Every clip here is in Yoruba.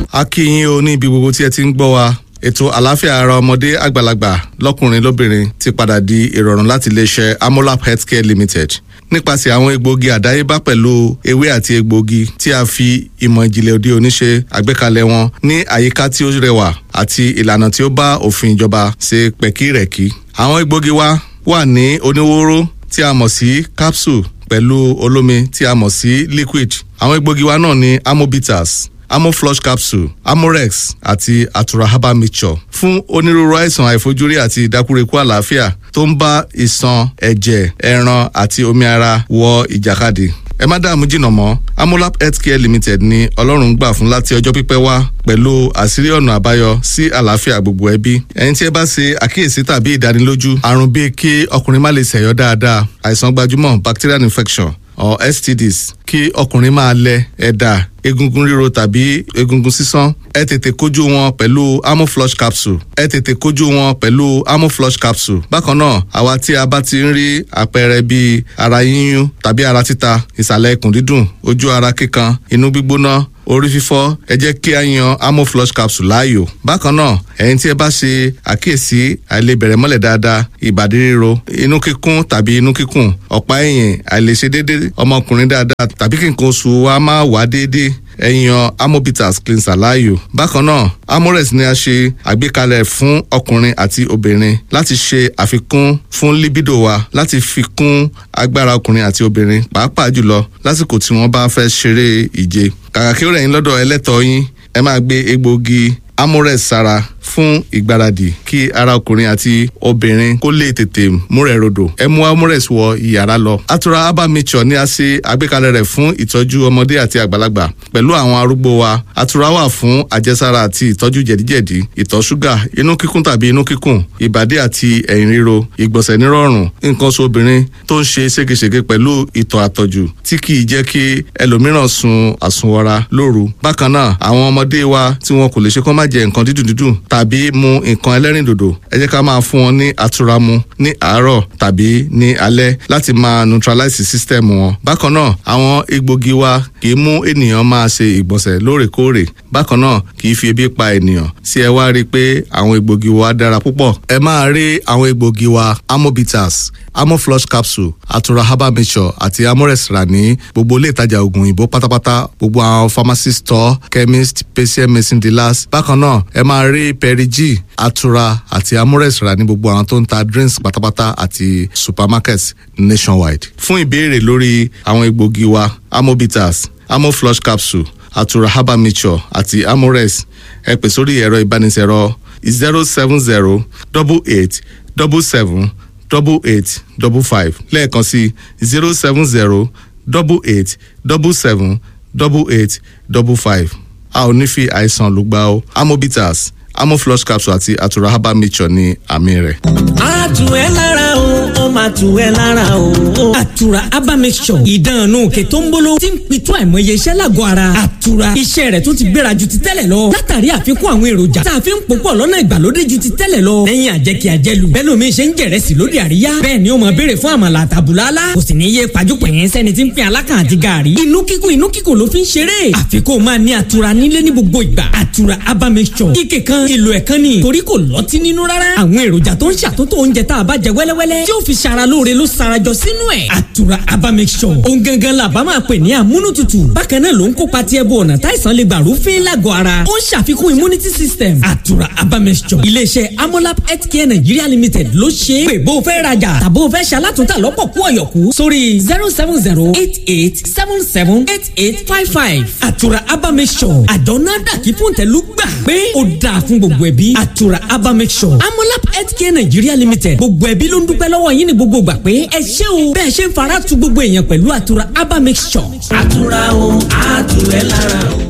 a kí yín o ní ibi gbogbo tí ẹ ti ń gbọ́ wa ètò àlàáfíà ara ọmọdé àgbàlagbà lọ́kùnrin lóbìnrin ti padà di ìrọ̀rùn láti iléeṣẹ́ amolap healthcare limited nípasẹ̀ àwọn egbòogi àdáyébá pẹ̀lú ewé àti egbòogi tí a fi ìmọ̀ ìjìnlẹ̀ òde òní ṣe àgbékalẹ̀ wọn ní àyíká tí ó rẹwà àti ìlànà tí ó bá òfin ìjọba ṣe pẹ̀kírẹ̀kí. àwọn egbòogi wa wà ní oníwóró tí a mọ̀ sí capsule pẹ̀lú olómi tí a mọ̀ sí liquid. àwọn egbòogi wa náà ní amobitas amoflush capsule amorex àti atura herbal mixture fún onírúurú àìsàn àìfojúrí àti ìdákúrekú àlàáfíà tó ń bá ìṣàn ẹ̀jẹ̀ ẹran àti omi ara wọ ìjàkadì ẹ má dààmú jìnnà mọ́ amolap healthcare limited ni ọlọ́run gbà fún láti ọjọ́ pípẹ́ wá pẹ̀lú àṣírí ọ̀nà àbáyọ sí àlàáfíà gbogbo ẹbí ẹni tí ẹ bá ṣe àkíyèsí tàbí ìdánilójú àrùn bíi kí ọkùnrin má lè ṣẹ̀yọ́ dáadáa àìsàn gbajúmọ̀ bacterial infection or stds kí ọkùnrin máa lẹ ẹ̀dà egungun ríro tàbí egungun sísán ẹ tètè kojú wọn pẹ̀lú amoflush capsule ẹ tètè kojú wọn pẹ̀lú amoflush capsule bákan náà àwa tí a bá ti ń rí àpẹẹrẹ bíi ara yíyún tàbí ara títa ìsàlẹ̀ ikùn dídùn ojú ara kíkan inú gbígbóná orí fífọ́ ẹ jẹ́ kí a yan amoflush capsule láàyò bákan náà ẹ̀yin tí ẹ bá ṣe àkíyèsí àìlebẹ̀rẹ̀ mọ́lẹ̀ dáadáa ìbàdí ríro inú kíkún tàbí inú kíkùn ọ̀pá ẹ̀yìn àìlèṣe déédéé ọmọkùnrin dáadáa tàbí kí nǹkan oṣù wa máa wá déédéé ẹ̀yàn amobitas cleanser láàyò. bákan náà amores ni a ṣe àgbékalẹ̀ fún ọkùnrin àti obìnrin láti ṣe àfikún fún libido wa láti fi kún agbára ọkùnrin àti obìnrin pàápàá jùlọ lásìkò tí wọ́n bá fẹ́ ṣeré ìje. kàkà kí ó rẹ̀ yín lọ́dọ̀ ẹlẹ́tọ̀ọ́ yín ẹ máa gbé egbòogi amores sára fún ìgbáradì kí ara ọkùnrin àti obìnrin kó lè tètè múrẹ̀ rodò ẹ mú amores wọ ìyàrá lọ. atura herbal mixture ni a ṣe àgbékalẹ̀ rẹ̀ fún ìtọ́jú ọmọdé àti àgbàlagbà pẹ̀lú àwọn arúgbó wa atura wà fún àjẹsára àti ìtọ́jú jẹ̀díjẹ̀dí ìtọ̀ ṣúgà inú kíkún tàbí inú kíkùn ìbàdí àti ẹ̀yìn ríro ìgbọ̀nsẹ̀ nírọ̀rùn nǹkan oṣù obìnrin tó ń ṣe ségesège pẹ̀lú ìtọ̀ àtọ̀jù tí kì í jẹ́ kí ẹlòmíràn sun àsunwọra lóru bákan náà àwọn ọmọdé wa tí wọn kò lè ṣe kó má jẹ nǹkan dídùn dídùn tàbí mu nǹkan ẹlẹ́rìndòdò ẹ jẹ́ ká máa fún wọn ní àtura mu ní àárọ̀ tàbí ní alẹ́ láti máa neutralize system wọn. bákan náà àwọn egbògi wa kì í mú ènìyàn máa ṣe ìgbọ̀nsẹ̀ lóòrèkóòrè bákan náà kì í fi ebi pa ènìyàn sí ẹ wá rí i pé àwọn egbògi wa dára púpọ̀. ẹ máa rí àwọn egbògi wa amobitas amoflush capsule atura herbal mixture àti amores rà ní gbogbo ilé ìtajà oògùn òyìnbó pátápátá gbogbo àwọn pharmacy store chemist patient medicine dealers bákan náà ẹ máa rí perigi atura àti amores rà ní gbogbo àwọn tó ń ta drinks pátápátá àti supermarkets nationwide. fún ìbéèrè lórí àwọn egbògi wa amobitas amoflush capsule atura herbal mixture àti amores ẹ pè sórí ẹ̀rọ ìbánisẹ̀rọ zero seven zero double eight double seven double eight double five lẹ́ẹ̀kan sí zero seven zero double eight double seven double eight double five a ò ní fi àìsàn ló gbà ó amobitas amoflush capsule àti atura herbal mixture ní àmì rẹ̀. a tù ẹ́ lára o ó máa tù ẹ́ lára o. àtura herbal mixture ìdánù òkè tó ń bolo tí ń pitú àìmọye iṣẹ́ lágọ̀ọ́ ara. àtura iṣẹ́ rẹ̀ tó ti gbéra ju ti tẹ́lẹ̀ lọ. látàrí àfikún àwọn èròjà tá a fi ń pòpọ̀ lọ́nà ìgbàlódé ju ti tẹ́lẹ̀ lọ. lẹ́yìn àjẹkí àjẹlù bẹ́ẹ̀ lómi ṣe ń jẹ̀rẹ̀sì lóde àríyá. bẹ́ẹ̀ ni ó máa béèrè fún àmàlà àtàbùlálá. kò sì ní yé pàjùpẹ̀yìn sẹ́ni tí ń pín alákàn àti gààrí. inú kíkùn inú kíkùn ló fi ń ṣeré. àfikún máa ní àtura nílé ní gbogbo ìgbà. àtura herbal mixture ike kan èlò ẹ̀kan ni torí kò lọ́tí nínú rárá. àwọn èròjà tó ń ṣàtúntò oúnjẹ tá a bá jẹ wẹ́lẹ́wẹ́lẹ́ tí ó fi ṣara lóore ló sarajọ sínú ẹ̀. àtura herbal mixture ohun gangan la bá máa pè ní amúnútutù. bákan náà ló ń kópa tí ẹbú ọ̀nà táìsàn lè gbà rúfin lágọ̀ọ́ ara. ó ń ṣàfikún immunity system. àtura herbal mixture iléeṣẹ́ amolab healthcare nigeria limited ló ṣe é. pé bó o fẹ́ rajà tàbó o fẹ́ ṣalátúntà lọ́pọ̀ kú ọ̀yọ̀kú sórí zero seven zero eight eight seven seven eight eight five five. àtura herbal mixture àjọ náà dàkí fún tẹ̀lú gbà pé ó dáa fún gbogbo ẹbí. àtura herbal mixture amolab healthcare nigeria limited gbogbo ẹbí ló ń dúpẹ́ lọ́wọ́ yín ní gbogbo gbà pé ẹ ṣé o bẹ́ẹ̀ ṣe ń fara tu gbogbo èèyàn pẹ̀lú àtura herbal mixture. àtura o àtúwẹ̀ lára o.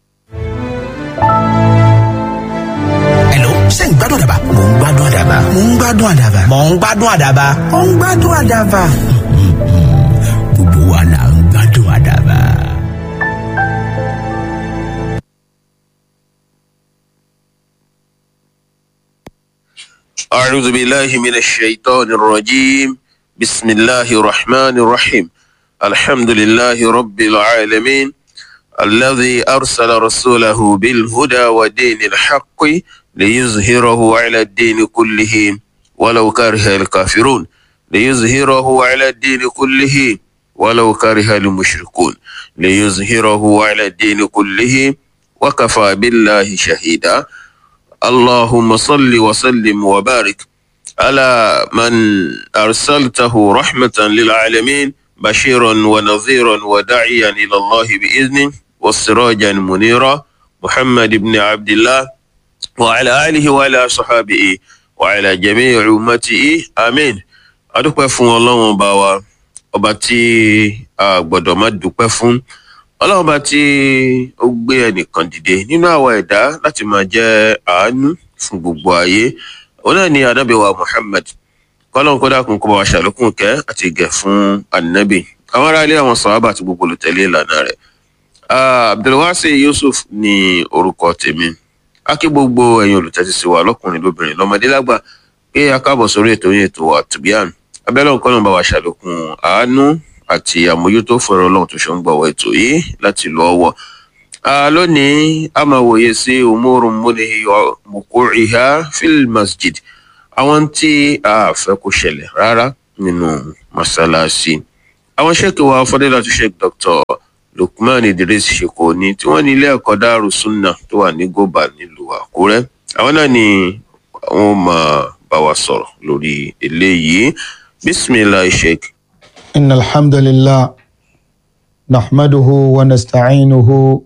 Hello, ṣé ń gbádùn àdàbà? Mò ń gbádùn àdàbà. Mò ń gbádùn àdàbà. Mò ń gbádùn àdàbà. Mò ń gbádùn àdàbà. Gbogbo wa là ń gbádùn àdàbà. أعوذ بالله من الشيطان الرجيم بسم الله الرحمن الرحيم الحمد لله رب العالمين الذي أرسل رسوله بالهدى ودين الحق ليظهره على الدين كله ولو كره الكافرون ليظهره على الدين كله ولو كره المشركون ليظهره على الدين كله وكفى بالله شهيدا اللهم صل وسلم وبارك على من أرسلته رحمة للعالمين بشيرا ونذيرا وداعيا إلى الله بإذنه والسراجا منيرا محمد بن عبد الله وعلى آله وعلى صحابه وعلى جميع أمته آمين adúpẹ́ fún ọlọ́run ọba wa ọba tí a gbọ́dọ̀ má dúpẹ́ fún ọlọ́run ọba tí ó gbé ẹnìkan dìde nínú àwa ẹ̀dá láti máa jẹ́ àánú fún gbogbo ayé òun náà ni anábìwa muhammed kọ́lọ́n kó dákun kó bá wa ṣàlékún kẹ́ àti ìgẹ̀ fún anabi àwọn ará ilé àwọn sàhábà àti gbogbo olùtẹ̀lé ìlànà rẹ̀ abdulwasi yusuf ní orúkọ tèmi a kí gbogbo ẹ̀yin olùtẹ́tí sí wa lọ́kùnrin lóbìnrin lọ́mọdé lágbà pé a káàbọ̀ sórí ètò yín ètò wa tìbíàn abẹ́lẹ́ nǹkan náà bá wa ṣàlékún àánú àti àmójútó fọ̀rọ̀ ọlọ́run tó ṣe ń gbọ̀wọ́ ètò yìí láti lọ ọwọ́ lónìí a máa wòye sí umurun múnihi mukuriha fil masjid àwọn tí a fẹ́ kó ṣẹlẹ̀ rárá nínú masalasi àwọn ṣèkì wa fọdẹ́lá tó ṣe dr lukman idris ṣèkò ní tí wọ́n ní ilé ẹ̀kọ́ dárú sunna tó wà ní goba nílùú àkúrẹ́ àwọn náà ni wọ́n máa bá wa sọ̀rọ̀ lórí eléyìí bisimilahi sheik. إن الحمد لله نحمده ونستعينه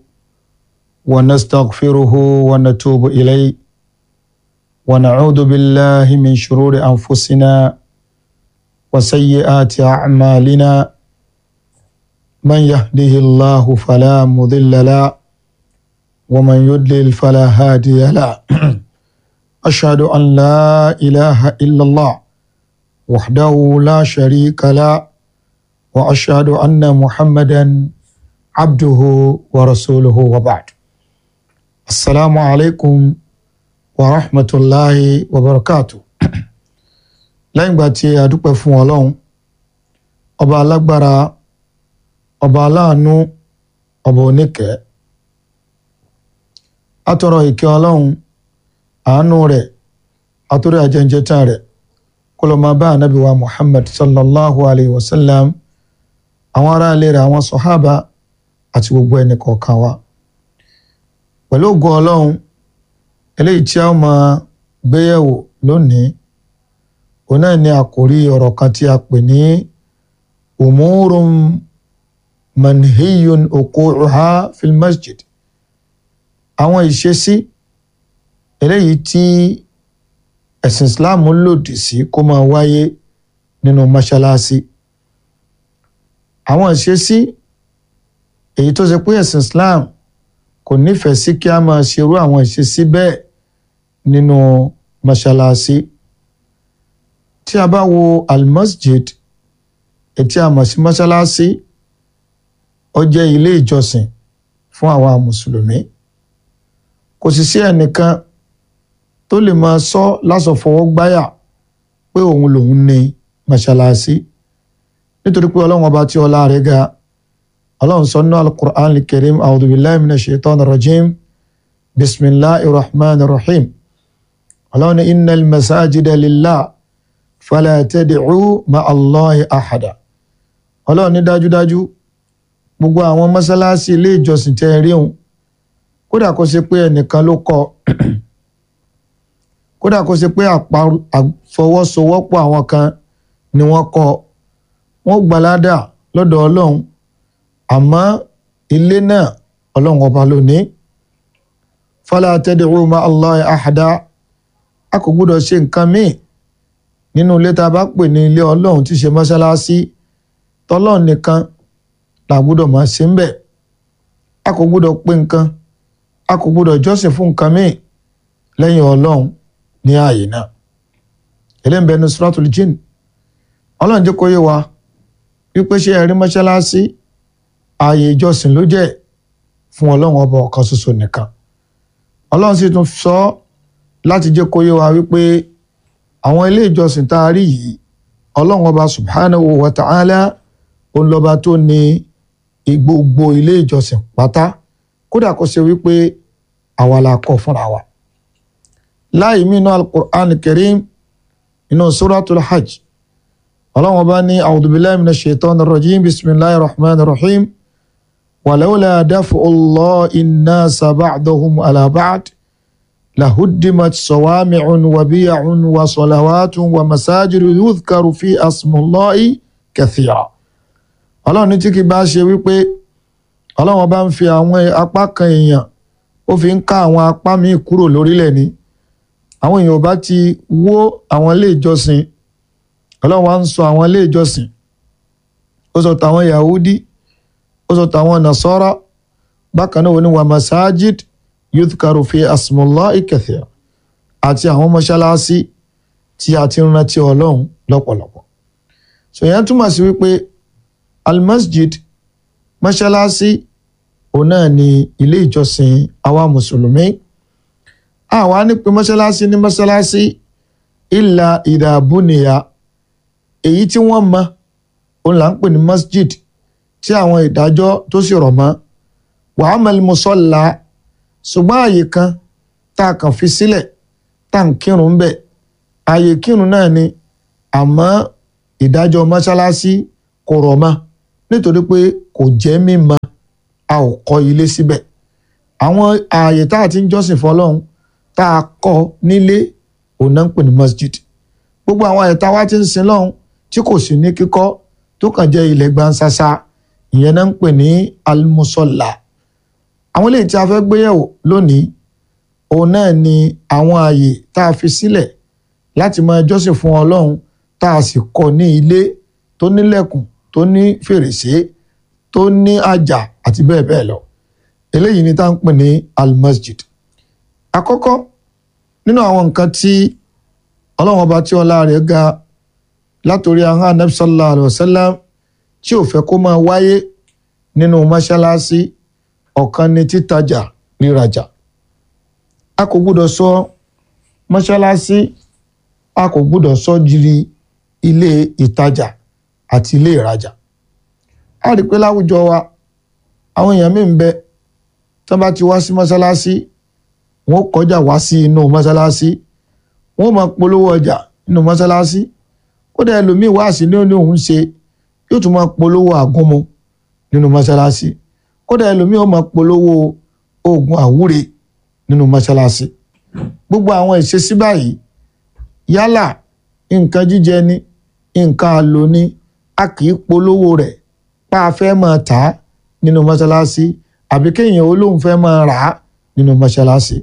ونستغفره ونتوب إليه ونعوذ بالله من شرور أنفسنا وسيئات أعمالنا من يهده الله فلا مضل له ومن يضلل فلا هادي له أشهد أن لا إله إلا الله وحده لا شريك له واشهد ان محمدا عبده ورسوله وبعد السلام عليكم ورحمه الله وبركاته lẹ́yìn ìgbà tí a dúpẹ́ fún ọlọ́run ọba alágbára ọba aláàánú ọba oníkẹ́ atọrọ ìkẹ́ ọlọ́run àánú rẹ̀ àtúrẹ́ àjẹjẹtàn rẹ̀ kó lọ máa bá ànábì wa muhammad sallallahu alayhi wa sallam àwọn ará ilé rẹ̀ àwọn sọ̀hábà àti gbogbo ẹnì kọ̀ọ̀kan wa pẹ̀lú ògo ọlọ́run eléyìí tí a máa gbéyẹ̀wò lónìí òun náà ni àkòrí ọ̀rọ̀ kan tí a pè ní umurun manhiyun okuha fil masjid àwọn ìṣesí eléyìí tí ẹ̀sìn islam lòdì sí kó máa wáyé nínú mọ́ṣáláṣí àwọn ìṣesí èyí tó ṣe pé ẹ̀sìn islam kò nífẹ̀ẹ́ sí kí a máa ṣerú àwọn ìṣesí bẹ́ẹ̀ nínú mọ́ṣáláṣí tí a bá wo almasjid ètí a mọ̀ sí mọ́ṣáláṣí ó jẹ́ ilé ìjọsìn fún àwa mùsùlùmí kò sì sí ẹnìkan tó lè máa sọ lásọfọwọ́gbáyà pé òun lòun ní mọ́ṣáláṣí nítorí pé ọlọ́run ọba tí ọlá rẹ̀ ga ọlọ́run sọ nínú alukur'an al-karim a'udhu billahi minash shaitan rajim bisimilahi rahman rahim ọlọ́run ní innal masajida lillah fala tad'u ma'a allahi ahada ọlọ́run ní dájúdájú gbogbo àwọn mọ́ṣáláṣí ilé ìjọsìn tẹ́ rí òun kódà kó ṣe pé ẹnìkan ló kọ́ kódà kó ṣe pé àfọwọ́sowọ́pọ̀ àwọn kan ni wọ́n kọ́ wọ́n gbalada lọ́dọ̀ ọlọ́run àmọ́ ilé náà ọlọ́run ọba ló ní fala tad'u ma Allahi ahada a kò gbúdọ̀ ṣe nǹkan míì nínú ilé tá a bá pè ní ilé ọlọ́run tí ṣe mọ́ṣáláṣí tọ́lọ́run nìkan là gbúdọ̀ máa ṣe ń bẹ̀ a kò gbúdọ̀ pé nǹkan a kò gbúdọ̀ jọ́sìn fún nǹkan míì lẹ́yìn ọlọ́run ní ààyè náà eléyìí bẹnu suratul jinn ọlọ́run jẹ́ kó yé wa wípé ṣé ẹ̀rí mọ́ṣáláṣí ààyè ìjọsìn ló jẹ́ fún ọlọ́run ọba ọ̀kan ṣoṣo nìkan ọlọ́run sì tún sọ láti jẹ́ kó yé wa wípé àwọn ilé ìjọsìn tá a rí yìí ọlọ́run ọba subhanahu wa ta'ala òun lọ́ba tó ní gbogbo ilé ìjọsìn pátá kódà kó ṣe wípé àwa la kọ́ fúnra wa láì mínú al-Qur'an al-Karim inú suratul hajj ọlọ́run ọba ní a'udhu billahi minash shaitanir rajim bismillahir rahmanir rahim walawla daf'u Allahi an-nasa ba'dahum ala ba'd lahuddimat sawami'un wa biya'un wa salawatun wa masajidu yudhkaru fi asmullahi kathira ọlọ́run ní tí kì bá ṣe wípé ọlọ́run ọba ń fi àwọn apá kan èèyàn ó fi ń ká àwọn apá míì kúrò lórílẹ̀ ni àwọn èèyàn ò bá ti wó àwọn ilé ìjọsìn ọlọ́run wa ń sọ àwọn ilé ìjọsìn ó sọ tàwọn yahudi ó sọ tàwọn nasara bákan náà ó ní wa masajid yudhkaru fi asmullahi kathira àti àwọn mọ́ṣáláṣí tí a ti ń rántí ọlọ́run lọ́pọ̀lọpọ̀ sòyẹn túmọ̀ sí wípé almasjid mọ́ṣáláṣí òun náà ni ilé ìjọsìn àwa mùsùlùmí àwa ní pé mọ́ṣáláṣí ní mọ́ṣáláṣí ìlà ìdàbùnìyà èyí tí wọ́n mọ̀ òun là ń pè ní masjid tí àwọn ìdájọ́ tó sì rọ̀ mọ́ wàhámẹ́lì mùsọ̀lá ṣùgbọ́n àyè kan tá a kàn fi sílẹ̀ tá à ń kírun bẹ̀ àyè kírun náà ni àmọ́ ìdájọ́ mọ́ṣáláṣí kò rọ̀ mọ́ nítorí pé kò jẹ́ mímọ́ a ò kọ́ ilé síbẹ̀ àwọn ààyè tá a ti ń jọ́sìn fọlọ́run tá a kọ́ nílé òun náà ń pè ní masjid gbogbo àwọn ààyè tá a wá ti ń sin lọ́hùn tí kò sí ní kíkọ́ tó kàn jẹ́ ilẹ̀ gbansasa ìyẹn náà ń pè ní almusola àwọn eléyìí tí a fẹ́ gbéyẹ̀wò lónìí òun náà ni àwọn ààyè tá a fi sílẹ̀ láti máa jọ́sìn fún ọlọ́run tá a sì kọ́ ní ilé tó nílẹ̀kùn tó ní fèrèsé tó ní àjà àti bẹ́ẹ̀ bẹ́ẹ̀ lọ eléyìí ni tá à ń pè ní almasjid àkọ́kọ́ nínú àwọn nǹkan tí ọlọ́run ọba tí ọlá rẹ̀ ga látòrí ahọ́n anabi sallallahu alayhi wa sallam tí ò fẹ́ kó máa wáyé nínú mọ́ṣáláṣí ọ̀kan ni títajà rírajà a kò gbúdọ̀ sọ mọ́ṣáláṣí a kò gbúdọ̀ sọ jírí ilé ìtajà àti ilé ìrajà a rí i pé láwùjọ wa àwọn èèyàn míì ń bẹ tí wọ́n bá ti wá sí mọ́ṣáláṣí wọ́n kọjá wá sí inú mọ́ṣáláṣí wọ́n máa polówó ọjà nínú mọ́ṣáláṣí kódà ẹlòmíì wá sí ní òun ṣe yóò tún máa polówó àgúnmu nínú mọ́ṣáláṣí kódà ẹlòmíì ó máa polówó oògùn àwúre nínú mọ́ṣáláṣí gbogbo àwọn ìṣesí báyìí yálà nǹkan jíjẹ ni nǹkan àlò ni a kì í polówó rẹ̀ pa a fẹ́ máa tà á nínú mọ́ṣáláṣí àbí kéèyàn olóhùn fẹ́ máa rà á nínú mọ́ṣáláṣí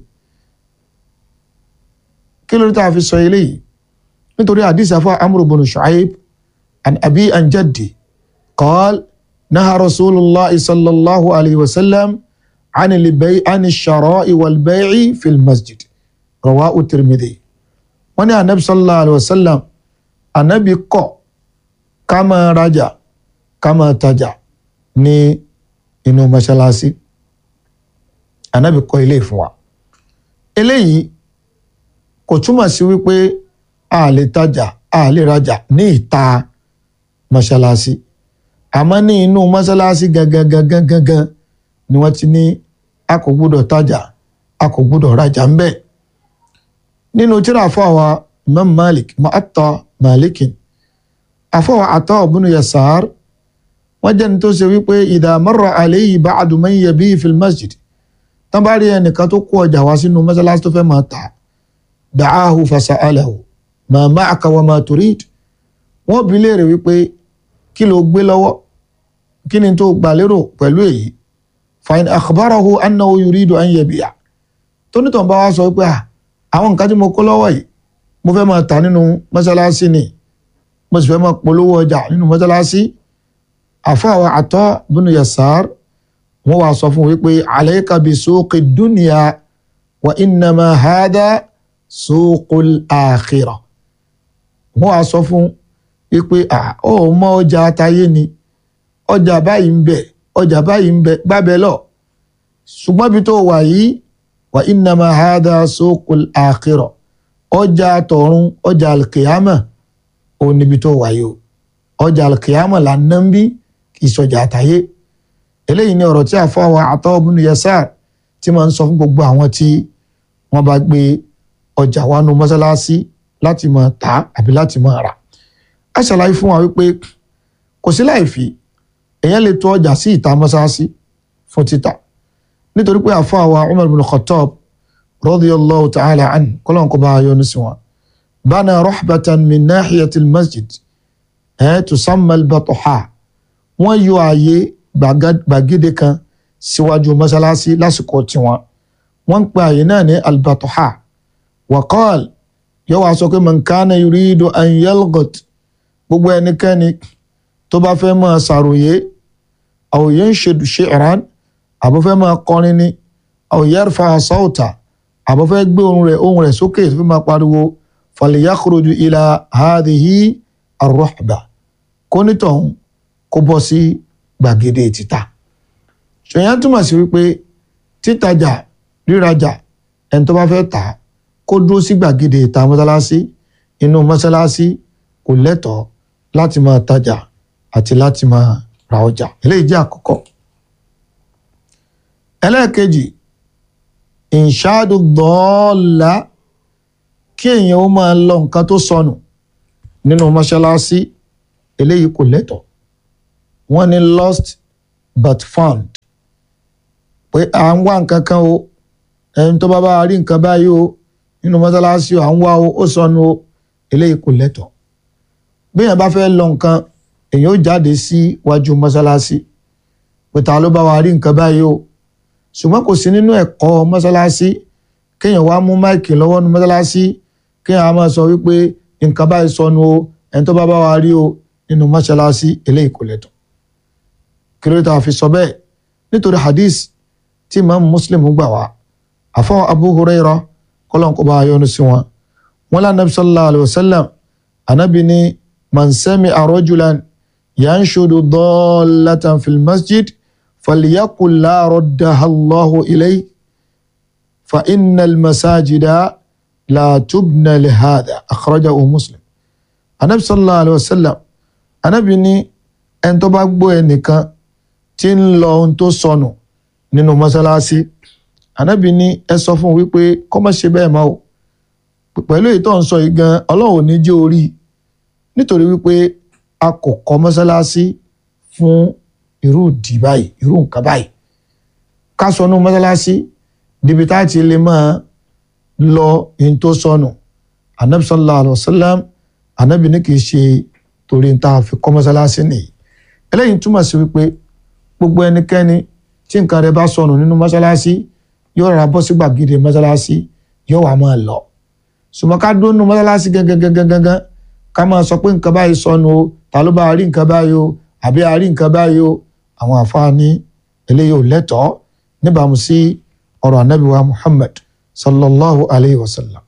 kí ló dé tá a fi sọ eléyìí nítorí àdìsí afọ amúrò bùnú ṣùáyib an abi an jaddi qal naha rasulillah sallallahu alayhi wa sallam عن البيع عن الشراء والبيع في المسجد رواه الترمذي wọ́n ní anabi sallallahu alayhi wa sallam anabi kọ̀ ká máa rajà ká máa tajà ní inú mọ́ṣáláṣí anabi kọ̀ ilé fún wa eléyìí kò túmọ̀ sí wípé a lè tajà a lè rajà ní ìta mọ́ṣáláṣí àmọ́ ní inú mọ́ṣáláṣí gangan gangan gangan ni wọ́n ti ní a kò gbúdọ̀ tajà a kò gbúdọ̀ rajà ń bẹ̀. nínú tíra àfọwà imam malik mu'atta malikin àfọwà ata ibn yasar wọ́n jẹ́ ní tó ṣe wípé idha marra alayhi ba'du man yabi fil masjid tán bá rí ẹnìkan tó kó ọjà wá sínú mọ́ṣáláṣí tó fẹ́ máa tà da'ahu fasa'alahu ma ma'aka wa ma turid wọ́n bi léèrè wípé kí ló gbé lọ́wọ́ kí ni tó gbà lérò pẹ̀lú èyí fain akhbarahu annahu yuridu an yabi'a tónítàn bá wá sọ pé àwọn nǹkan tí mo kó lọ́wọ́ yìí mo fẹ́ máa tà nínú mọ́ṣáláṣí ni mo sì fẹ́ máa polówó ọjà nínú mọ́ṣáláṣí àfọwọ́ àtọ́ bínú yasar wọ́n wá sọ fún wípé alayka bi suqi dunya wa innama hada suqul akhirah wọ́n wá sọ fún wípé ó mọ ọjà àtayé ni ọjà báyìí ń bẹ ọjà báyìí ń bẹ gbábẹ lọ ṣùgbọ́n ibi tó wà yìí wà innama hadha suqul akhirah ọjà tọ̀run ọjà alkiyama òun níbi tó wà yìí o ọjà alkiyama là ń ná ń bí kì í sọjà àtàyé eléyìí ni ọ̀rọ̀ tí a fọwọ́ Ata ibn Yasar tí máa ń sọ fún gbogbo àwọn tí wọ́n bá gbé ọjà wá nu mọ́sálásí láti máa tà àbí láti máa rà á ṣàlàyé fún wa wípé kò sí láì fi èèyàn lè tó ọjà sí ìta mọ́sálásí fún títà nítorí pé àfáà wa Umar bin Khattab radiyallahu ta'ala an kọ́lọ́n kó bá a yọ́nú sí wọn bana rahbatan min nahiyati masjid ẹ̀ tusamma al-batuha wọ́n yọ ààyè gbàgede kan síwájú mọ́sálásí lásìkò tiwọn wọ́n ń pe ààyè náà ní al-batuha wa qala yóò wá sọ pé man kana yuridu an yalgot gbogbo ẹnikẹ́ni tó bá fẹ́ máa ṣàròyé aw yanshidu shi'ran àbọ̀fẹ́ máa kọrin ni aw yarfa sawta àbọ̀fẹ́ gbé ohùn rẹ̀ ohùn rẹ̀ sókè tó fi máa pariwo falyakhruju ila hadhihi ar-ruhba kónítọ̀hún kó bọ́ sí gbàgede títà ṣèyàn túmọ̀ sí wípé títajà rírajà ẹni tó bá fẹ́ tà á kó dúró sí gbàgede ìta mọ́sálásí inú mọ́sálásí kò lẹ́tọ̀ọ́ láti máa tajà àti láti máa ra ọjà eléyìí jẹ́ àkọ́kọ́ ẹlẹ́ẹ̀kejì ìṣáàdù dọ́ọ̀lá kí èèyàn ó máa lọ nǹkan tó sọnù nínú mọ́ṣáláṣí eléyìí kò lẹ́tọ̀ọ́ wọ́n ní lost but found pé à ń wá nǹkan kan o ẹni tó bá bá rí nǹkan báyìí o nínú mọ́ṣáláṣí à ń wá o ó sọnù o eléyìí kò lẹ́tọ̀ọ́ bí èèyàn bá fẹ́ lọ nǹkan èèyàn ó jáde sí wájú mọ́ṣáláṣí pé ta ló bá wa rí nǹkan báyìí o ṣùgbọ́n kò sí nínú ẹ̀kọ́ mọ́ṣáláṣí kéèyàn wá mú máìkì lọ́wọ́ nu mọ́ṣáláṣí kéèyàn á máa sọ wípé nǹkan báyìí sọnù o ẹni tó bá bá wa rí o nínú mọ́ṣáláṣí eléyìí kò lẹ́tọ̀ kí ló dé fi sọ bẹ́ẹ̀ nítorí hadith tí imam muslim gbà wá àfọ abu huraira kọlọ́n kó bá a yọ́nú sí wọn wọn lá nabi sallallahu alayhi wa sallam anabi ni man sami'a rajulan yanshudu dallatan fil masjid فليقل لا ردها الله إليه فإن المساجد لا تبنى لهذا أخرجه مسلم النبي صلى الله عليه وسلم Ànábì ní ẹni tó bá gbọ́ ẹnìkan tí ń lọ ohun tó sọnù nínú mọ́sálásí Ànábì ní ẹ sọ fún un wípé kó má ṣe bẹ́ẹ̀ máa o pẹ̀lú èyí tó ń sọ yìí gan Ọlọ́run ò ní jẹ́ orí nítorí wípé a kò kọ́ mọ́sálásí fún irú ìdí báyìí irú nǹkan báyìí ká sọnù mọ́sálásí níbi tá a ti lè máa lọ in tó sọnù anabi sallallahu alayhi wa sallam anabi ní kì í ṣe torí n ta fi kọ́ mọ́sálásí nìyí eléyìí túmọ̀ sí wípé gbogbo ẹnikẹ́ni tí nǹkan rẹ̀ bá sọnù nínú mọ́sálásí yóò rà bọ́ sí gbàgede mọ́sálásí yóò wá máa lọ ṣùgbọ́n ká dúró nínú mọ́sálásí gángan ká máa sọ pé nǹkan báyìí sọnù o ta ló bá rí nǹkan báyìí o àbí a rí nǹkan báyìí o àwọn àfáàní eléyìí ò lẹ́tọ̀ọ́ níbàámu sí ọ̀rọ̀ ànábì wa Muhammad sallallahu alayhi wa sallam.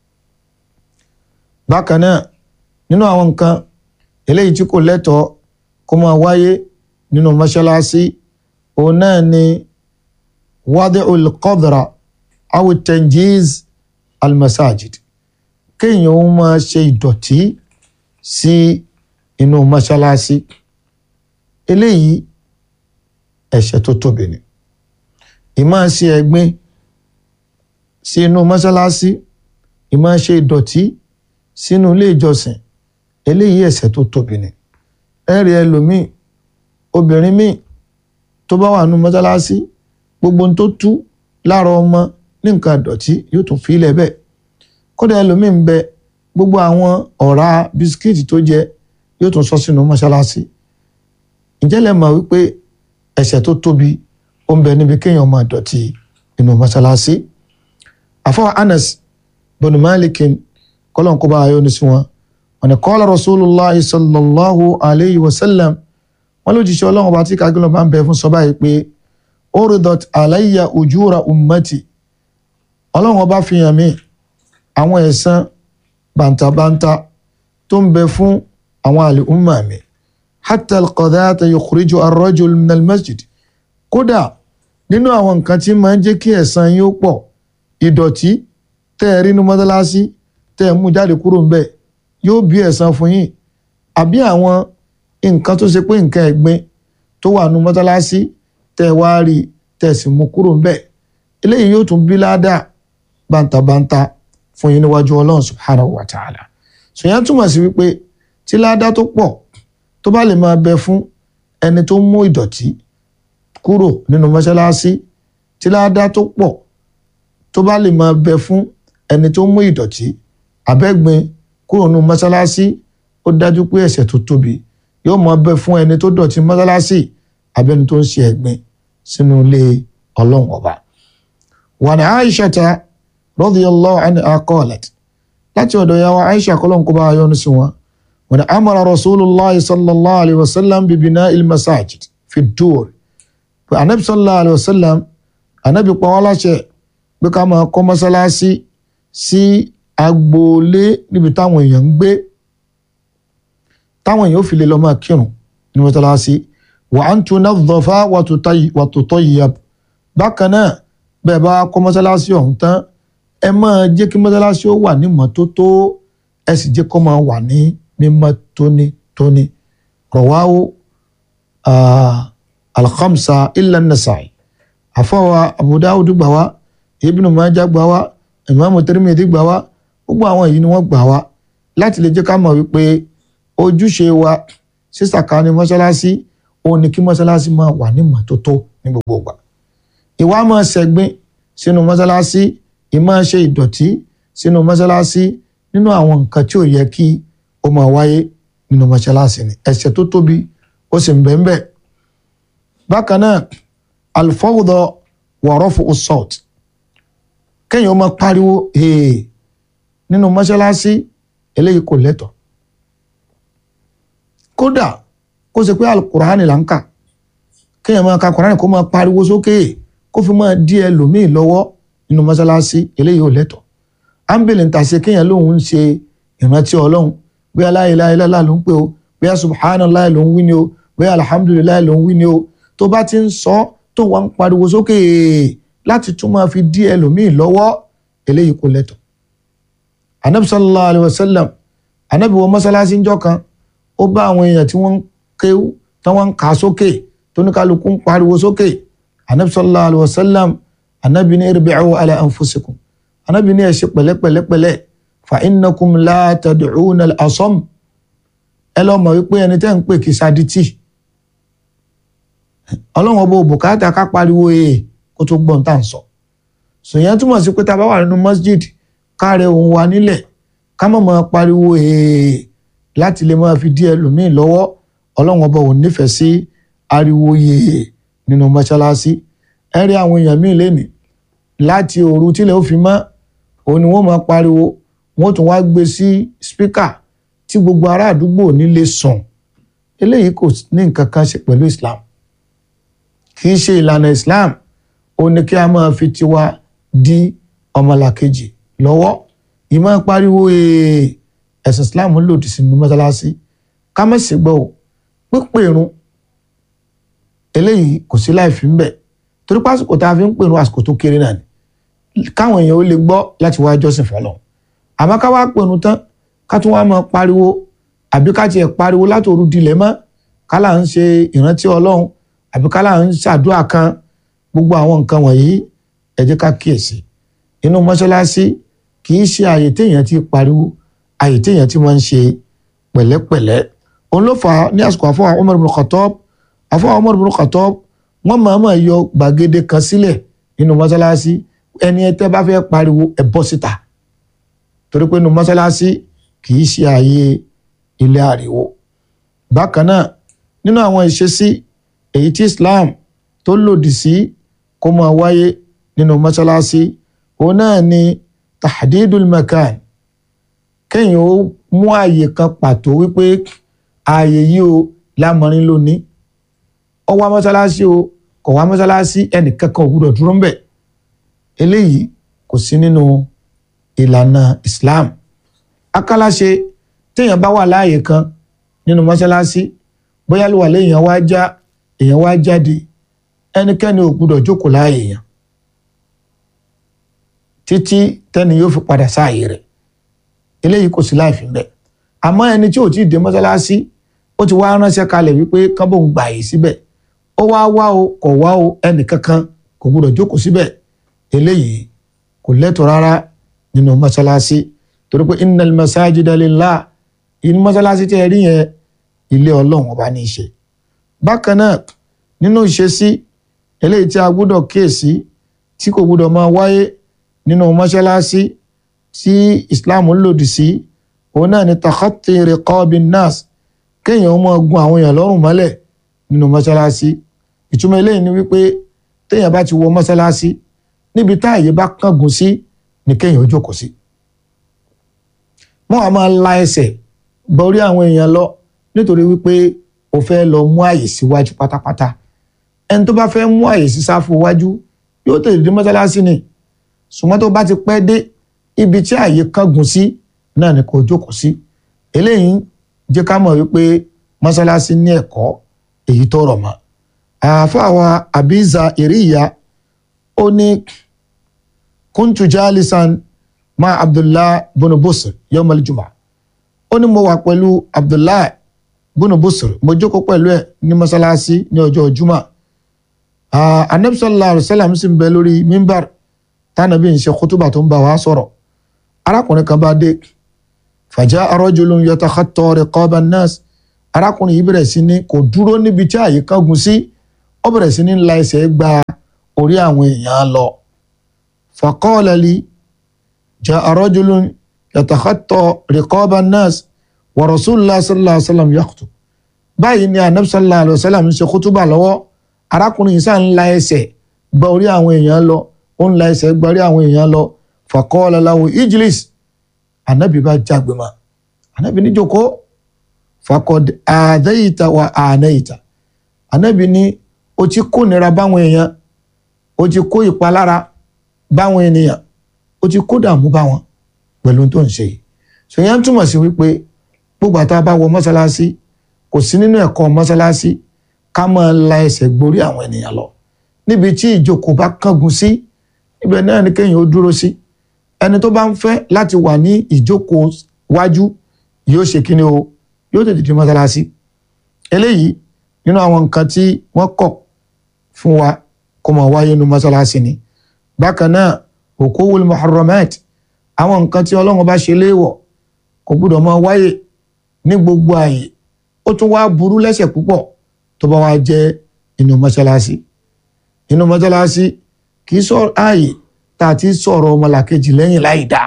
bákan náà nínú àwọn nǹkan eléyìí tí kò lẹ́tọ̀ọ́ kó máa wáyé nínú mọ́ṣáláṣí òun náà ni wadi'ul qadra aw tanjiz almasajid kéèyàn ó máa ṣe ìdọ̀tí sí inú mọ́ṣáláṣí eléyìí ẹ̀ṣẹ̀ tó tóbi ni ìmáa ṣe ẹ̀gbin sí inú mọ́ṣáláṣí ìmáa ṣe ìdọ̀tí sínú ilé ìjọsìn eléyìí ẹ̀ṣẹ̀ tó tóbi ni ẹ̀rí ẹlòmíì obìnrin míì tó bá wà nínú mọ́ṣáláṣí gbogbo ohun tó tú lára ọmọ ní nǹkan ìdọ̀tí yóò tún fi ilẹ̀ bẹ́ẹ̀ kódà ẹlòmíì ń bẹ gbogbo àwọn ọ̀rá bisikíìtì tó jẹ yóò tún sọ sínú mọ́ṣáláṣí ǹjẹ́ lẹ mọ̀ wípé ẹ̀ṣẹ̀ tó tóbi ó ń bẹ níbi kéèyàn máa dọ̀tí inú mọ́ṣáláṣí àfọwọ́ Anas bin Malikin kọ́lọ́n kó bá ayọ́ ní sí wọn wọn ni qala Rasulullah sallallahu alayhi wa sallam wọn ló jíṣẹ́ ọlọ́run ọba tí kagilọ́ bá ń bẹ fún sọ báyìí pé uridat alayya ujura ummati ọlọ́run ọba fi hàn mí àwọn ẹ̀san bàǹtàbàǹtà tó ń bẹ fún àwọn àlè umma mi hatta alqadata yukhriju arrajul min almasjid kódà nínú àwọn nǹkan tí máa ń jẹ́ kí ẹ̀san yín ó pọ̀ ìdọ̀tí tẹ́ ẹ rí inú mọ́tálásí tẹ́ ẹ mú jáde kúrò ńbẹ̀ yóò bí ẹ̀san fún yín àbí àwọn nǹkan tó ṣe pé nǹkan ẹ̀gbin tó wà nínú mọ́tálásí tẹ́ ẹ wá rí tẹ́ ẹ sì mú kúrò ńbẹ̀ eléyìí yóò tún bí ládàá bántabántá fún yín níwájú ọlọ́run subhanahu wa ta'ala sòyàn túmọ̀ sí wípé tí ládàá tó pọ̀ tó bá lè máa bẹ fún ẹni tó mú ìdọ̀tí kúrò nínú mọ́ṣáláṣí tí ládàá tó pọ̀ tó bá lè máa bẹ fún ẹni tó mú ìdọ̀tí abẹ́gbin kúrò nínú mọ́ṣáláṣí ó dájú pé ẹ̀ṣẹ̀ tó tóbi yóò máa bẹ fún ẹni tó dọ̀tí mọ́ṣáláṣí abẹ́ni tó ń ṣe ẹ̀gbin sínú ilé ọlọ́run ọba. wàní aishata radiyallahu anha qalat láti ọ̀dọ̀ yàwó aisha kọ́lọ́n kó bá a yọ́nu sí wọn wọ́n amara rasulillah sallallahu alayhi wa sallam bibina ilmasajid fi dur pé anabi sallallahu alayhi wa sallam anabi pa wọ́n láṣẹ pé ká máa kọ́ mọ́sálásí sí agboolé níbi táwọn èèyàn ń gbé táwọn èèyàn ò fi lè lọ máa kírun ní mọ́sálásí wa an tunadhafa wa tutayyab bákan náà bẹ́ẹ̀ bá kọ́ mọ́sálásí ọ̀hún tán ẹ máa jẹ́ kí mọ́sálásí ó wà ní mọ́tótó ẹ sì jẹ́ kó máa wà ní mímọ́ tónítóní rawahu al-khamsa illa an-nasa'i àfọwà Abu Dawud gbà wá Ibn Majah gbà wá Imam Tirmidhi gbà wá gbogbo àwọn èyí ni wọ́n gbà wá láti lè jẹ́ ká mọ̀ wípé ojúṣe wa sísàkánì mọ́sálásí òun ni kí mọ́sálásí máa wà ní mọ́tótó ní gbogbo ìgbà ìwà máa ṣẹ̀gbin sínú mọ́sálásí ìmáa ṣe ìdọ̀tí sínú mọ́sálásí nínú àwọn nǹkan tí ò yẹ kí ó máa wáyé nínú mọ́sálásí ni ẹ̀ṣẹ̀ tó tóbi ó sì ń bẹ ń bẹ. bákan náà alfawdọ wọ̀rọ̀fù assault kéèyàn máa pariwo ee nínú mọ́sálásí eléyìí kò lẹ́tọ̀ kódà kó ṣe pé alukur'ani là ń kà kéèyàn máa ka kur'ani kó máa pariwo sókè kó fi máa dí ẹlòmíì lọ́wọ́ nínú mọ́sálásí eléyìí ò lẹ́tọ̀ ámbìlì ń tàṣe kéèyàn lòun ń ṣe ìrántí ọlọ́run bóyá la ilaha illallah ló ń pè o bóyá subhanallah ló ń wí ni o bóyá alhamdulillah ló ń wí ni o tó bá ti ń sọ tó wà ń pariwo sókè láti tún máa fi dí ẹlòmíì lọ́wọ́ eléyìí kò lẹ́tọ̀ anabi sallallahu alayhi wa sallam anabi wọ mọ́sálásí ńjọ́ kan ó bá àwọn èèyàn tí wọ́n ń kéwú tí wọ́n ń kà sókè tóníkàlùkù ń pariwo sókè anabi sallallahu alayhi wa sallam anabi ní irbi'u ala anfusikum anabi ní ẹ ṣe pẹ̀lẹ́pẹ̀lẹ́pẹ̀lẹ́ fa innakum la tad'una al-asam ẹ lọ mọ̀ wípé ẹni tẹ́ ń pè kí sadití ọlọ́run ọba òbùkátà ká pariwo ee kó tó gbọ́n tá à ń sọ sòyẹn túmọ̀ sí pé tá a bá wà nínú masjid káàrẹ òun wa nílẹ̀ ká má máa pariwo ee láti lè máa fi dí ẹlòmíì lọ́wọ́ ọlọ́run ọba ò nífẹ̀ẹ́ sí ariwo yee nínú mọ́ṣáláṣí ẹ rí àwọn èèyàn míì lénìí láti òru tílẹ̀ ó fi mọ́ òun ni wọ́n máa pariwo wọ́n tún wá gbé sí spíkà tí gbogbo ará àdúgbò nílé sùn eléyìí kò ní nǹkan kan ṣe pẹ̀lú Islam kì í ṣe ìlànà Islam ó ní kí a máa fi tiwa di ọmọlàkejì lọ́wọ́ ìmọ̀ pariwo ẹ̀sìn Islam lòdì sínú mọ́sálásí ká má sì gbọ́ ò pípé irun eléyìí kò sí láì fi ń bẹ̀ torí pásìkò tá a fi ń pè irun àsìkò tó kéré náà ni káwọn èèyàn ó lè gbọ́ láti wá jọ́sìn fọlọ́ àmọ́ ká wá pè irun tán ká tún wá máa pariwo àbí ká tiẹ̀ pariwo látòru dilẹ̀ mọ́ ká là ń ṣe ìrántí Ọlọ́run àbí ká là ń ṣàdúrà kan gbogbo àwọn nǹkan wọ̀nyí ẹ jẹ́ ká kíyèsí inú mọ́ṣáláṣí kì í ṣe àyè téèyàn ti pariwo àyè téèyàn ti máa ń ṣe pẹ̀lẹ́pẹ̀lẹ́ òun ló fà á ní àsìkò àfọwọ́ Umar ibn Khattab àfọwọ́ Umar ibn Khattab wọ́n máa máa yọ gbàgede kan sílẹ̀ nínú mọ́ṣáláṣí ẹni ẹ tẹ́ bá fẹ́ pariwo ẹ bọ́ síta torí pé inú mọ́ṣáláṣí kì í ṣe àyè ilé ariwo bákan náà nínú àwọn ìṣesí èyí tí Islam tó lòdì sí kó máa wáyé nínú mọ́ṣáláṣí òun náà ni tahdidul makan kéèyàn ó mú ààyè kan pàtó wípé ààyè yìí o lámọrin lónìí ó wá mọ́ṣáláṣí o kò wá mọ́ṣáláṣí ẹnìkankan ò gbúdọ̀ dúró ń bẹ̀ eléyìí kò sí nínú ìlànà Islam akálàṣe téèyàn bá wà láàyè kan nínú mọ́ṣáláṣí bóyá ló wà léèyàn wá já èèyàn wá jáde ẹnikẹ́ni ò gbúdọ̀ jókòó láàyè yẹn títí tẹ́ni yóò fi padà sáàyè rẹ̀ eléyìí kò sí láìfi ń bẹ̀ àmọ́ ẹni tí ò tí ì dé mọ́ṣáláṣí ó ti wá ránṣẹ́ kalẹ̀ wípé kábò ń gbà yìí síbẹ̀ ó wá wá o kò wá o ẹnì kankan kò gbúdọ̀ jókòó síbẹ̀ eléyìí kò lẹ́tọ̀ rárá nínú mọ́ṣáláṣí torí pé innal masajida lillah inú mọ́ṣáláṣí tẹ́ ẹ rí yẹn ilé ọlọ́run ọba ní í ṣe bákan náà nínú ìṣesí eléyìí tí a gbọ́dọ̀ kíyèsí tí kò gbọ́dọ̀ máa wáyé nínú mọ́ṣáláṣí tí islam ń lòdì sí òun náà ni takhati riqabin nas kéèyàn ó máa gun àwọn èèyàn lọ́rùn mọ́lẹ̀ nínú mọ́ṣáláṣí ìtumọ̀ eléyìí ni wípé téèyàn bá ti wọ mọ́ṣáláṣí níbi táàyè bá kángun sí ni kéèyàn ó jókòó sí. wọ́n á máa la ẹsẹ̀ borí àwọn èèyàn lọ nítorí wípé o fẹ́ lọ mú àyè síwájú pátápátá ẹni tó bá fẹ́ mú àyè sí sáfù wájú yóò tètè dé mọ́ṣáláṣí ni ṣùgbọ́n tó bá ti pẹ́ dé ibi tí àyè kángun sí náà ni kò jókòó sí eléyìí jẹ́ ká mọ̀ wípé mọ́ṣáláṣí ní ẹ̀kọ́ èyí tó rọ̀ mọ́ àfàwà abiza iriya ó ní kuntu jalisan ma abdullah bunu busr yawm aljuma ó ní mo wà pẹ̀lú abdullah bunu busr mo jókòó pẹ̀lú ẹ̀ ní mọ́ṣáláṣí ní ọjọ́ juma anabi sallallahu alayhi wa sallam sì ń bẹ lórí mimbar tánàbí ń ṣe kútùbà tó ń bá wa sọ̀rọ̀ arákùnrin kan bá dé fàjà arọ́jùlùm yatakhatta riqaban nas arákùnrin yìí bẹ̀rẹ̀ sí ní kò dúró níbi tí àyè kángun sí ó bẹ̀rẹ̀ sí ní la ẹsẹ̀ gba orí àwọn èèyàn lọ. faqala li ja'a rajulun yatakhatta riqaban nas wa rasulullah sallallahu alayhi wa sallam yakhutub. báyìí ni anabi sallallahu alayhi wa sallam ń ṣe kútúbà lọ́wọ́ arákùnrin yìí sàn ń la ẹsẹ̀ gba orí àwọn èèyàn lọ ó ń la ẹsẹ̀ gba orí àwọn èèyàn lọ faqala lahu ijlis anabi bá jágbe mọ́ anabi ní jókòó fakọd àdáyìíta wa ànáyìíta anabi ní o ti kó nira báwọn èèyàn o ti kó ìpalára báwọn ènìyàn o ti kó dààmú báwọn pẹ̀lú tó ń ṣe yìí ṣèyàn túmọ̀ sí wípé gbogbo àtàwọn bá wọ mọ́ṣáláṣí kò sí nínú ẹ̀kọ́ mọ́ṣáláṣí ká máa la ẹsẹ̀ gborí àwọn ènìyàn lọ níbi tí ìjókòó bá kángun sí ibẹ̀ náà ni kéèyàn ó dúró sí ẹni tó bá ń fẹ́ láti wà ní ìjókòó wájú yóò ṣe kíni o yóò tètè di mọ́sálásí eléyìí nínú àwọn nǹkan tí wọ́n kọ̀ fún wa kó máa wáyé nínú mọ́sálásí ni bákan náà huququl muharramat àwọn nǹkan tí ọlọ́run bá ṣe léèwọ̀ kò gbúdọ̀ máa wáyé ní gbogbo ààyè ó tún wá burú lẹ́sẹ̀ púpọ̀ tó bá wá jẹ́ inú mọ́sálásí inú mọ́sálásí kì í sọ ààyè tá a ti sọ̀rọ̀ ọmọlàkejì lẹ́yìn láì dá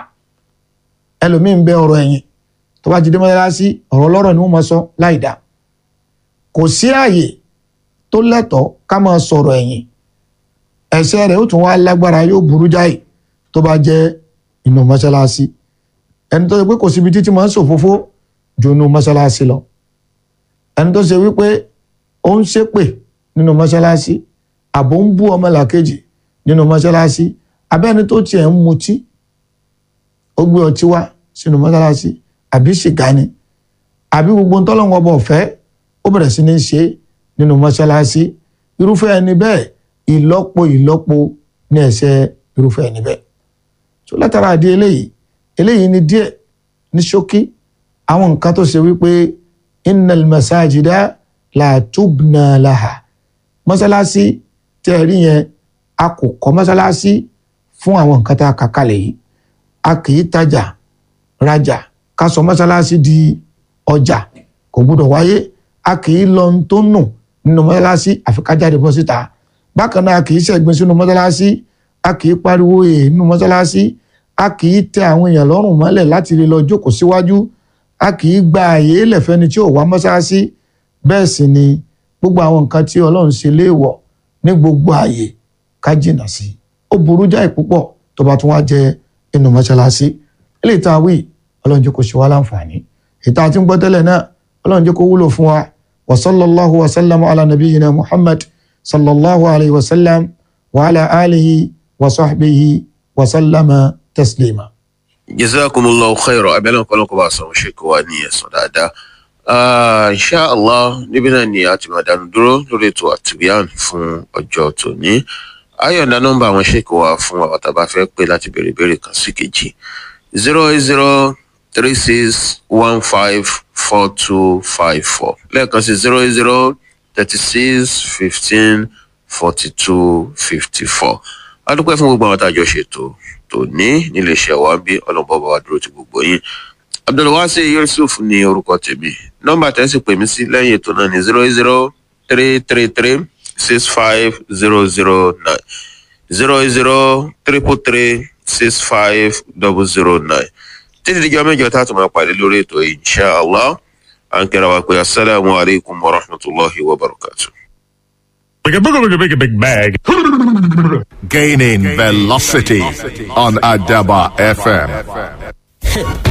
ẹlòmíín bẹ ọ̀rọ̀ ẹ̀yìn tó bá ti dé mọ́sálásí ọ̀rọ̀ ọlọ́rọ̀ ni wọ́n máa sọ láì dá kò sí ààyè tó lẹ́tọ̀ọ́ ká máa sọ̀rọ̀ ẹ̀yìn ẹ̀ṣẹ̀ rẹ̀ ó tún wá lágbára yóò burú jáì tó bá jẹ́ inú mọ́sálásí ẹni tó ṣe pé kò síbi títí máa ń ṣòfófó ju inú mọ́sálásí lọ ẹni tó ṣe wípé ó ń ṣépè nínú mọ́sálásí àbò ń bú ọmọlàkejì nínú mọ́sálásí abẹ́ni tó tiẹ̀ ń mutí ó gbé ọtí wá sínú mọ́sálásí àbí ṣìgá ni àbí gbogbo ń tọ́lọ́wọ́ ọba ọ̀fẹ́ ó bẹ̀rẹ̀ sí ní ṣe nínú mọ́sálásí irúfẹ́ ẹni bẹ́ẹ̀ ìlọ́po ìlọ́po ní ẹ̀ṣẹ̀ irúfẹ́ ẹni bẹ́ẹ̀ tó látara àdí eléyìí eléyìí ni díẹ̀ ní ṣókí àwọn nǹkan tó ṣe wípé innal masajida la tubna laha mọ́sálásí tẹ́ ẹ rí yẹn a kò kọ́ mọ́sálásí fún àwọn nǹkan tá a kà kalẹ̀ yìí a kì í tajà rajà ká sọ mọ́sálásí di ọjà kò gbúdọ̀ wáyé a kì í lọ tó nù nínú mọ́sálásí àfi ká jáde bọ́ síta bákan náà a kì í ṣẹ̀gbin sínú mọ́sálásí a kì í pariwo èè nínú mọ́sálásí a kì í tẹ àwọn èèyàn lọ́rùn mọ́lẹ̀ láti lè lọ jókòó síwájú a kì í gba àyè lẹ̀fẹ́ni tí ò wá mọ́sálásí bẹ́ẹ̀ sì ni gbogbo àwọn nǹkan tí ọlọ́run ṣe léèwọ̀ ní gbogbo àyè ká jìnnà sí ó burú jáì púpọ̀ tó bá tún wá jẹ inú mọ́ṣáláṣí ilé ìta wí ọlọ́run jẹ́ kó ṣe wá láǹfààní ìta tí ń gbọ́ tẹ́lẹ̀ náà ọlọ́run jẹ́ kó wúlò fún wa wa sallallahu wa sallam ala nabiyyina muhammad sallallahu alayhi wa sallam wa ala alihi wa sahbihi wa sallama taslima. jazakumullahu khairan abẹ́lẹ́ nǹkan lọ́kọ̀ bá a sọ̀rọ̀ ṣe kó wa ní ẹ̀sán dáadáa insha allah níbí náà ni a ti máa dánu dúró lórí ètò àtìwíyàn fún ọjọ́ tòní ayọ̀ǹda nọ́mbà àwọn ṣèkò wa fún àwọn tá a bá fẹ́ pé láti béèrè ìbéèrè kan sí kejì zero eight zero three six one five four two five four lẹ́ẹ̀kan sí zero eight zero thirty six fifteen forty two fifty four a dúpẹ́ fún gbogbo àwọn àtàjọ ṣètò tòní nílé iṣẹ́ wa bí ọlọ́mọba bá wa dúró ti gbogbo yín abdulwasi yusuf ní orúkọ tèmi nọ́mbà tẹ́sí pè mí sí lẹ́yìn ètò náà ní zero zero three three three six five zero zero nine zero zero triple three six five double zero nine títí díjọ́ mẹ́jọ tá a tún máa pàdé lórí ètò yìí inshallah à ń kẹ́ra wa pé asalaamu alaykum wa rahmatulahi wa barakatuh. Big, big, big, big, big bag. Gaining velocity on Adaba FM.